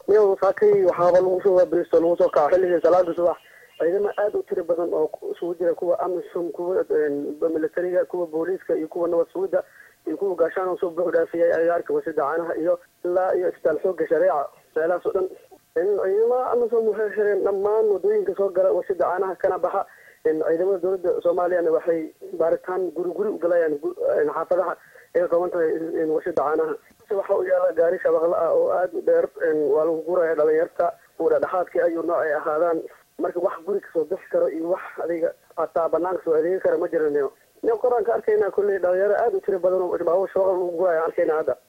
miyaw saakay waxaaba lagu soo waaberisto lagu soo kaco xilligii salaada subax ciidamo aada u tiro badan oo isugu jira kuwa amisom kuwa militariga kuwa booliiska iyo kuwa nabad sugidda iyo kuwa gaashaan oo soo buux dhaafiyay agaarka wasida caanaha iyo ilaa iyo isbitaal xooga shareeca meelahaas oo dhan ciidamada amisom waxay xireen dhammaan wadooyinka soo gala wasida caanaha kana baxa ciidamada dowladda soomaaliyana waxay baaritaan guri guri u galayaan xaafadaha ay ka kooban tahay wasida caanaha waxa u yaala gaari shabaqla ah oo aada u dheer waa lagu guraya dhalinyarta kuwa dhexdhexaadka ayuu nooc ay ahaadaan marka wax guri kasoo bixi karo iyo wax adiga hataa banaanka soo adeegi kara ma jiranayo nin qoraan ka arkayna kolley dhalinyaro aada u tiro badan oo baabuur shabaqla lagu guraya arkayna hadda